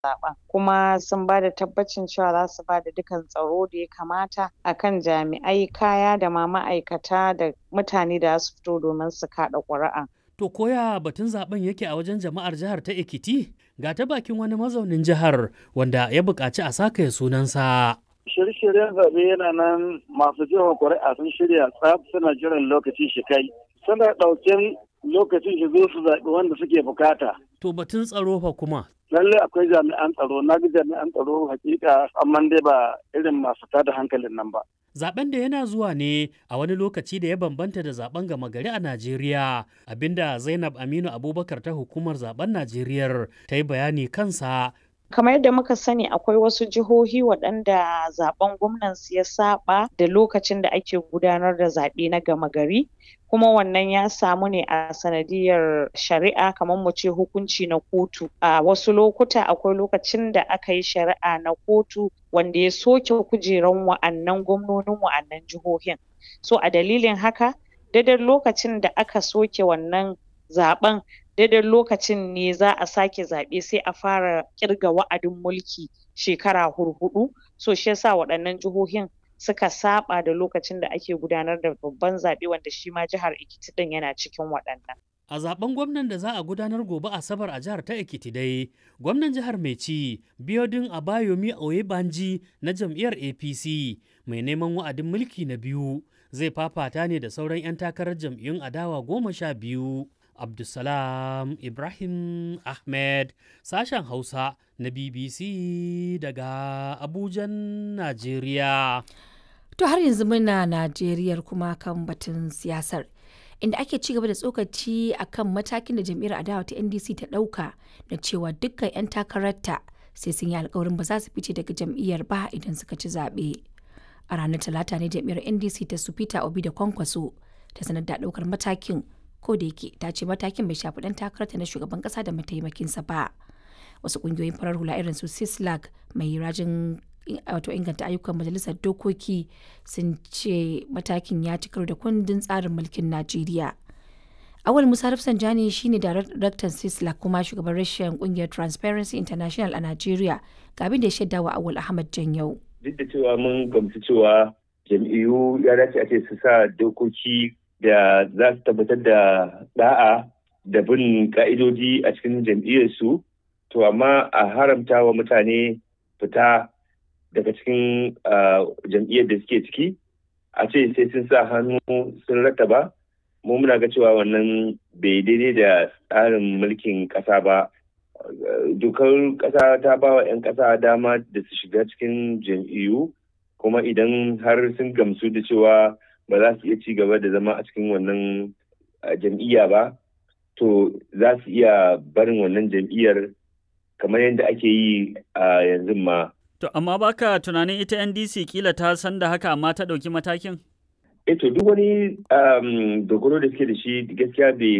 zaben kuma sun ba da tabbacin cewa za su ba da dukkan tsaro da ya kamata akan jami'ai kaya da ma ma'aikata da mutane da su fito domin su kaɗa ƙuri'a. To koya batun zaben yake a wajen jama'ar jihar ta Ekiti? Ga ta bakin wani mazaunin jihar wanda ya buƙaci a saka sunansa. Shirye-shiryen zaɓe yana nan masu jefa ƙuri'a sun shirya tsaf suna jiran lokaci shi kai. Suna ɗauken lokacin shi zo su zaɓi wanda suke bukata. To batun tsaro fa kuma. Lalle akwai jami'an tsaro, na ga jami'an tsaro hakika amma dai ba irin masu tada hankalin nan ba. Zaben da yana zuwa ne a wani lokaci da ya bambanta da zaben gama gari a Najeriya, abinda Zainab Aminu Abubakar ta hukumar zaben Najeriya ta yi bayani kansa kamar yadda muka sani akwai wasu jihohi waɗanda zaben gwamnansu ya saba da lokacin da ake gudanar da zaɓe na gama gari kuma wannan ya samu ne a sanadiyar shari'a kamar mu ce hukunci na kotu a wasu lokuta akwai lokacin da aka yi shari'a na kotu wanda ya soke kujeran wa'annan gwamnonin wa'annan jihohin so a dalilin haka daidai lokacin da aka soke wannan zaɓen daidai lokacin ne za a sake zaɓe sai a fara ƙirga wa'adin mulki shekara hurhuɗu so shi yasa waɗannan jihohin suka saɓa da lokacin da ake gudanar da babban zaɓe wanda shi ma jihar Ekiti ɗin yana cikin waɗannan. A zaben gwamnan da za a gudanar gobe Asabar a jihar ta Ekiti dai, gwamnan jihar mai ci Biodun Abayomi Oyebanji na jam'iyyar APC mai neman wa'adin mulki na biyu zai fafata ne da sauran 'yan takarar jam'iyyun adawa goma sha biyu. Abdulsalam Ibrahim Ahmed sashen Hausa na BBC daga Abujan, Najeriya. To har yanzu muna Najeriyar kuma kan batun siyasar. Inda ake ci gaba da tsokaci a kan matakin da jam'iyyar adawa ta NDC ta ɗauka da cewa dukkan 'yan takararta sai sun yi alkawarin ba za su fice daga jam'iyyar ba idan suka ci zaɓe. A ranar Talata ne jam'iyyar NDC ta su Peter Obi da Kwankwaso ta sanar da ɗaukar matakin ko da yake ta ce matakin bai shafi dan takararta na shugaban kasa da mataimakinsa ba wasu kungiyoyin farar hula irin su sislag mai rajin wato inganta ayyukan majalisar dokoki sun ce matakin ya ci karo da kundin tsarin mulkin najeriya awal musa rafsanjani shine daraktan sislag kuma shugaban rashin kungiyar transparency international a najeriya ga abin da ya shaida wa awal ahmad janyau duk da cewa mun gamsu cewa jam'iyyu ya dace a ce su sa dokoki da za su tabbatar da da'a da bin ka'idoji a cikin jam'iyyarsu to amma a haramta wa mutane fita daga cikin jam'iyyar da suke ciki a ce sai sun sa hannu sun rattaba mu muna ga cewa wannan bai daidai da tsarin mulkin ƙasa ba dokar ƙasa ta ba wa 'yan ƙasa dama da su shiga cikin jam'iyyu kuma idan har sun gamsu da cewa ba za su iya ci gaba da zama a cikin wannan jam'iyya ba to za su iya barin wannan jam'iyyar kamar yadda ake yi a yanzu ma. To amma baka tunanin ita NDC kila ta san da haka amma ta ɗauki matakin? E to duk wani dogaro da suke da shi gaskiya bai